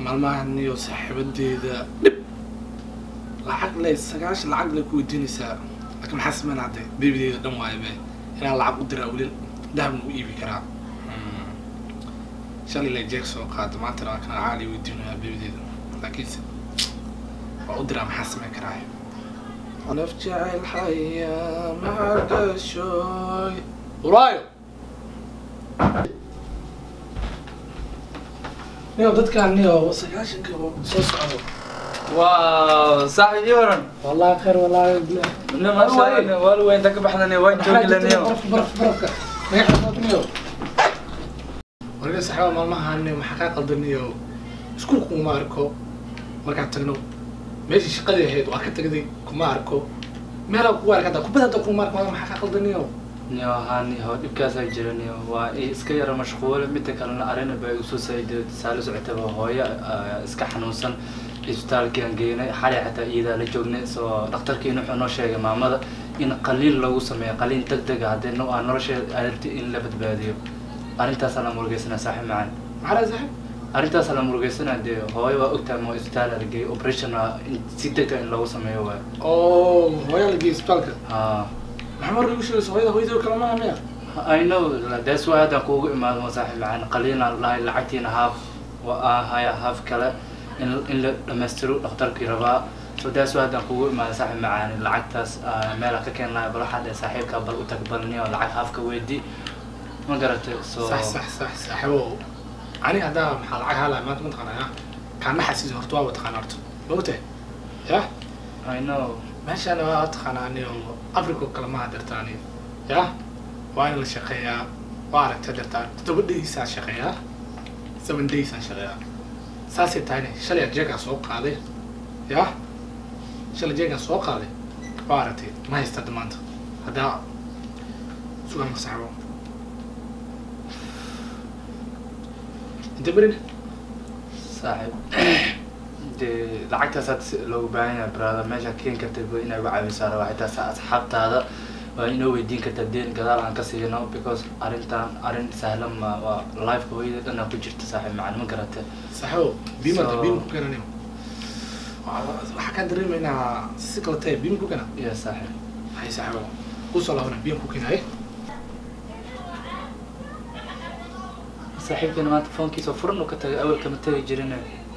maalmahan niyo saaxiibadeeda dhib lacag le sagaashan lacag le ku weydiinaysaa laakiin maxaa sameyn hadde bebideeda dhan waayo be inaan lacag u diraa weli dahabna u iibi karaa shalay le jeeg soo qaada maantana waa kana caali weydiinayaa bebideeda laakiinse waa u diraa maxaa sameyn karaa naf jecel xaya magashoy uraayo niyo dadkaan niyo sagaashanka soo socdo waaw saaxiib ii waran والله خير والله بالله nin maasha Allah waa la weynta ka baxdaniyo waan joogi laniyo برف برف برفك ما يحصلنيو warga saxaaba maalmahaani maxaa kaa qaldaniyo iskuul kuma arko markaan tagno meeshii shaqadii ahayd waa ka tagday kuma arko meelaa kugu arka hadda kubada hadda kuma arko maxaa kaa qaldaniyo niyo haani hoo dhibkaasaa jira niyo waa i iska yara mashquule midda kalena arrin baa igu soo saayiday saala socotaba hooyo ah, iska xanuunsan isbitaalkaan geynay xalay xataa iyadaa la joognay soo dhakhtarkiina wuxuu noo sheegay maamada in qaliin lagu sameeyo qaliin deg dega haddii no- aa nolosheeda aragti in la badbaadiyo arrintaasaa la murugeysanaa saaxiib macaan maxaa saaxib arrintaasaa la murugeysanaa dee hooyo waa ogtahay ma isbitaal argey operation ah in si deg deg in lagu sameeyo waayo oo hooyaa la geeyay isbitaalka haa maxaa mar igu sheegaysa hooyada hooyadii kale maaha miya I know that's why haddaan kuugu imaado ma saaxiib macaan qaliina lahay lacagtiina haaf waa haya haaf kale in in la dhammaystiro dhakhtarkii rabaa so that's why haddaan kuugu imaado saaxiib macaan lacagtaas ah, meela ka keen lahay bal waxaa dheh saaxiibka bal u tag balniyo lacag haafka weydii ma garatay so صح صح صح صاحبه ani haddaa maxaa lacag haalaya maanta mataqaanaa kaana xasiis horta waa wataqaana horta maogtahay ya I know meeshaan waa taqaanaa anigo africa oo kale ma hadirtaani ya waa in la shaqeeyaa waa aragta dirtaan toddoba daysaan shaqeeyaa seven daysaan shaqeeyaa saasay tahayne shalay jeegaa soo qaaday ya shalay jeegaa soo qaaday waa aragtay ma haysta hadda maanta haddaa sugaan masaxbo inta berin saaxiib dee lacagtaas hadda si loogu baahan yahay brother meesha keen kartay ba inay uga caawisaa rabaa xitaa sa asxaabtaada waa inoo weydiin kartaa deen gadaal aan ka siino because arrintan arrin sahlan ma waa lifeka hooyada dhanaa ku jirta saaxiib macaan ma garate saxo bima So- bima ku keenanayo waxaa kaan dareemaynaa si kale tahay bima ku keena iyo saaxiib hay saxo kusoo laabana bima ku keenaye saaxiibkeena maanta foonkiisa furan uu ka tagay awal kama tegi jirin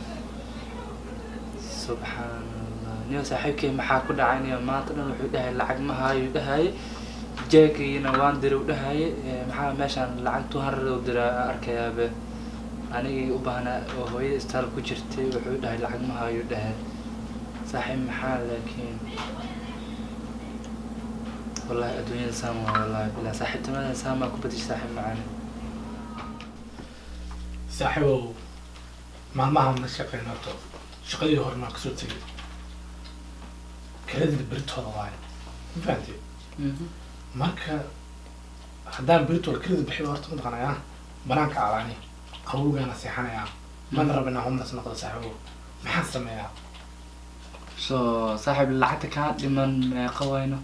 subxaan allah niyo saaxiibkey maxaa ku dhacay niyo maanta dhan wuxuu dhahay lacag ma haayo dhahay jeegiina waan diri u dhahaye Eh, maxaa meeshaan lacag two hundred u dira arkayaabe anigii u baahnaa oo hooyada istaal ku jirtay wuxuu dhahay lacag ma haayo dhahay saaxiib maxaa laakiin wallahi adduunyada saan waa wallahi bilaa saaxiibtinimadan saan baa ku badishay saaxiib macaani saaxiibow maalmahan la shaqeyn horto shaqadii hore maa kasoo tegay kaladina beritooda waayo ma fahamtay marka haddaan beritooda kalada bixiyo horta mataqaanaya banaanka alaani qabowgaana seexanayaa mana raba inaan homeless noqdo saaxiibow maxaan sameeyaa so saaxiib lacagta kaa dhiman meeqa wayno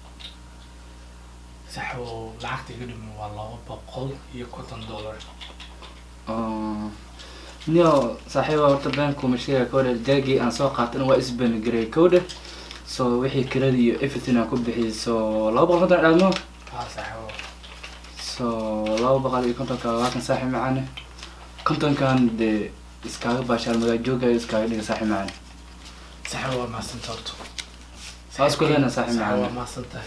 saaxiibow lacagta iga dhiman waa laba boqol iyo konton dollar niyo saaxiiba horta beenkuma sheega kowdhe jaagii aan soo qaatana waa isbanigarey kowdhe so wixii kirada iyo everything aan ku bixiyay so laba boqol konton dhaadmo haa saaxiibow so laba boqol iyo kontonka labaatan saaxiib macaane kontonkan dee iskaaga baashaal magaajooga iskaaga dhiga saaxiib macaane saaxiibow waa mahadsanta horto Waa isku leena saaxiib Saaxiibow macaan. waa mahadsantahay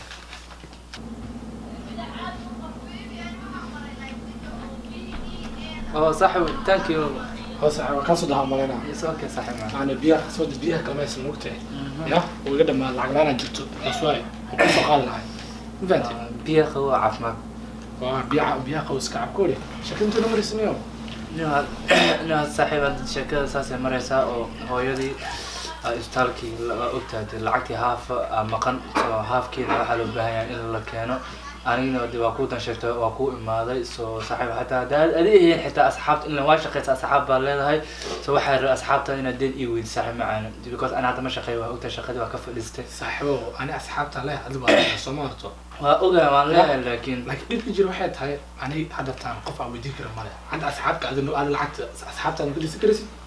oo saaxiib thank you hoo saaxiibow kaasoo dhahaa malaynaa it's okay saaxiib macaane يعني بيها قسمة بيها كلمة مقطع يا وقد ما العقلانة جبت أسواي وقصة قال لها فهمت biya qawo caafimaad وبيع بيها قوس كعب كوري شكلت نمر سنيو inaad saaxiib hadda sheekada saasay maraysaa oo hooyadii aa isbitaalkii la- ogtahay dee lacagtii haaf aa maqan so haafkeeda waxaa loo baahan yahay in la keeno anigina de waa kuu dan sheegtay waa kuu imaaday so saaxiib hataa haddaad adihiin xitaa asxaabta in waa shaqeysa asxaab baa leedahay so waxaa rabay asxaabta inaad deed ii weydi saaxiib macaana because ana hadda ma shaqeeyo waa ogtahay shaqadii waa ka fadhiistay صاحبه أنا أصحابته لا هذا بقى سمعته waa ogaa waan leeyahay laakiin لكن ديك يجي واحد هاي أنا هذا تام قف أبو ديك رمالة عند أصحابك هذا إنه هذا العكس أصحابته أنا كل سكرسي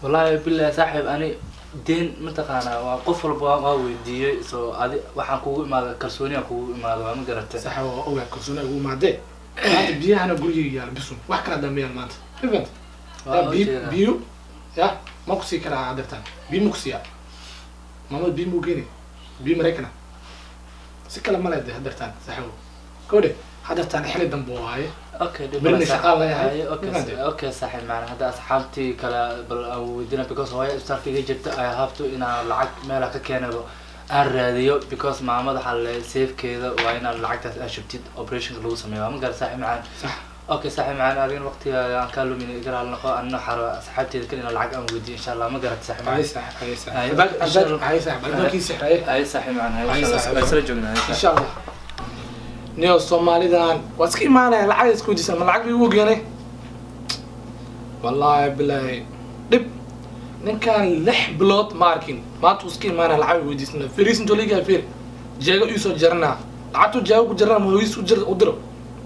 wallaahi billahi saaxiib ani deen mataqaanaa waa qof walba waa- waa weydiiyey so adi waxaan kugu imaada kalsooniyaan kugu imaada waa ma garatay saxa waa ogaa kalsooni ugu imaadee maanta biyahana gurigeyga yaala bisun wax kala dambeeyaan maanta mafahanta Waa ya biyo ujeedaa. biyo ya ma kusii karaa hadeertaan biyo ma kusiiyaa maamada biyo mau geeni biyo maraykana si kale ma leede hadeertaan saxawo kowdhe hadeertaan xili dambe waaye okay dhib Berina male shaqaan saaxiib. leeyahay. Haye, okay Mafahantay? sa- okay saaxiib macna hadda asxaabtii kale bal aan weydiina because hooyo isbitaalka iga jirta ay habto inaan lacag meela ka keenabo aan raadiyo because maamada waxaa le safekeeda waa inaan lacagtaas aan shubtid operationka lagu sameeyo waa ma gara saaxiib macaan sax okay saaxiib macaan adigana waqtiga aan kaa lumin iga raali noqo anina xaro asxaabteeda kale inaan lacag aan weydiyo insha allah ma garat saaxiib haye macaan sax haye sax Haye, Albaab- insha albaab- Allah. haye sax albaabkii sixraye haye saaxiib macaan haye Haye, insha Allah. saaxiib. waa isla joognaa haye, insha allah niyo soomaalidan waa iska imaanaya lacag isku weydiisan ma lacag bay ugu geenay wallaahi bilaahi dhib ninkan lix bilood ma arkin maanta uu iska imaanaya lacag bay weydiisana firiis intoo liigaa fir jeego iisoo jaranaa lacagtu jeego ku jarana ma hooyis u jir- u diro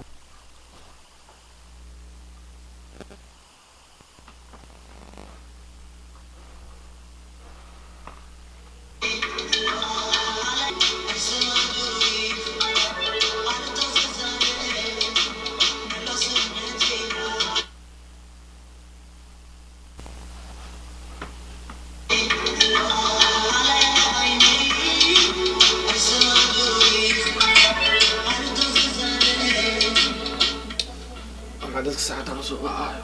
ama dadka saacaddan usoo wacaayo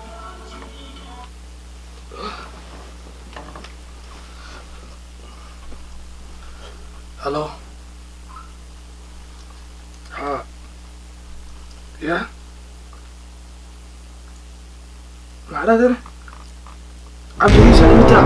halo ha ya macnaheedana cabdigiisa dhimitaa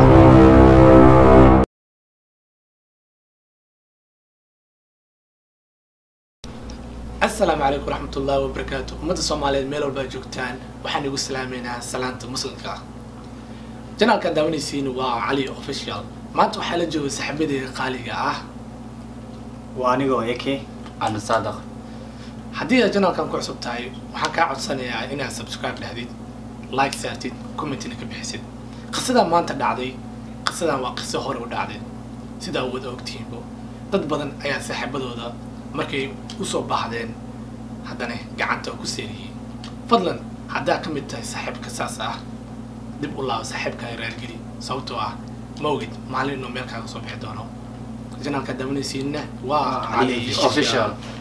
asalaamu calaykum waraxmat ullaahi wabarakaatu ummadda soomaaliyeed meel walbaa joogtaan waxaan igu salaameynaa salaanta muslimka ah janaalkan daawanaysiin waa cali official maanta waxaa la jooga saxaabadeeda qaaliga ah waa anigoo eke ana saadaq haddii aad janaalkan ku cusub tahay waxaan kaa codsanayaa inaad subscribe dhahdid like saartid commentina ka bixisid qisadan maanta dhacday qisadan waa qiso hore u dhacday sidaa wada ogtihiinbo dad badan ayaa saaxiibadooda markay usoo baahdeen haddana gacanta ku seeriyey fadlan haddaa ka mid tahay saaxiibka saas ah dib u laabo saaxiibkaaga raargeli sababtoo ah ma ogid maalin inuu meel kaaga soo bixi doono janaalka daawanaysiinna waa Ali official